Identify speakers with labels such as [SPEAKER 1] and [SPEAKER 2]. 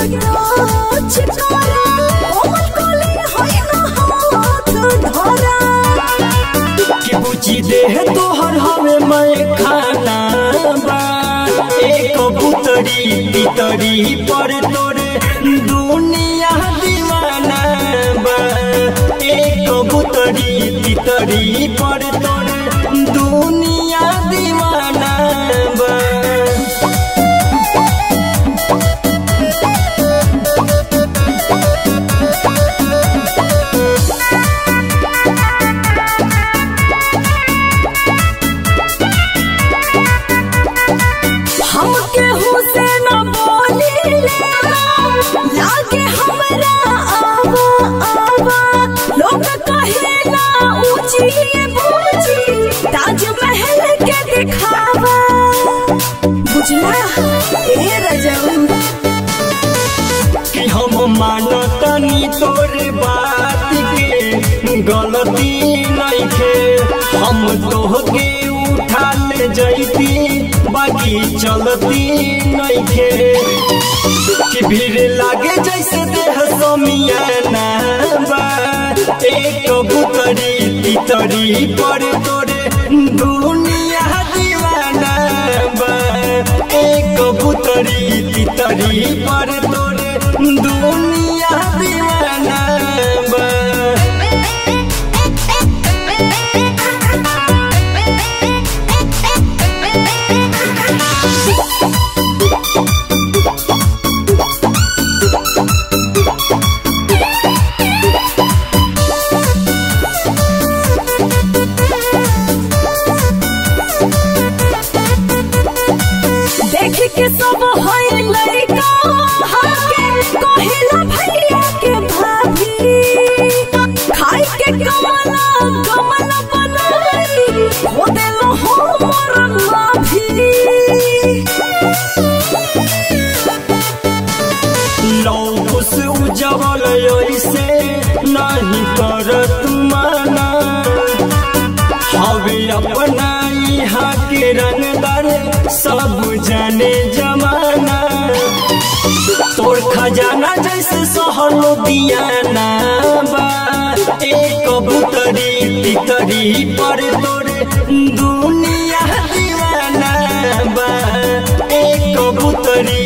[SPEAKER 1] touch करा कोमल कोले होई ना हाथ धरा
[SPEAKER 2] कि बुझी देह तोहर हवे मैं खाना बा एक कबूतरी तितरी पर तोरे दुनिया दीवाना बा एक कबूतरी तितरी पर तोरे दुनिया दीवाना बा
[SPEAKER 1] हम केहू से न बोली लागे हमरा आवा आवा लोग कहेला ऊंची बूझी ताजमहल के दिखावा बुझला ए रजऊ
[SPEAKER 2] कि हम मानतनी तोरे बात के गलती नइखे हम तोहके उठा ले जैती बाकी चलती नइखे कि भीड़ लागे जैसे देह समियाना बा एक कबूतरी तितरी पर तोरे दुनिया दीवाना बा एक कबूतरी तितरी पर तोरे दुनिया दीवाना बा
[SPEAKER 1] देख के सब होई लड़का हाके कहिला भैया के भाभी खाई के कमला कमला बनाई हो देलो हो मोर लाभी
[SPEAKER 2] लौकुस उजवल ऐसे नहीं कर तुमाना हवे अपना यहाँ के रंगदार सब जाने जमाना तोर खजाना जैसे सहलो दियाना बा एक कबूतरी तितरी पर तोरे दुनिया दीवाना बा एक कबूतरी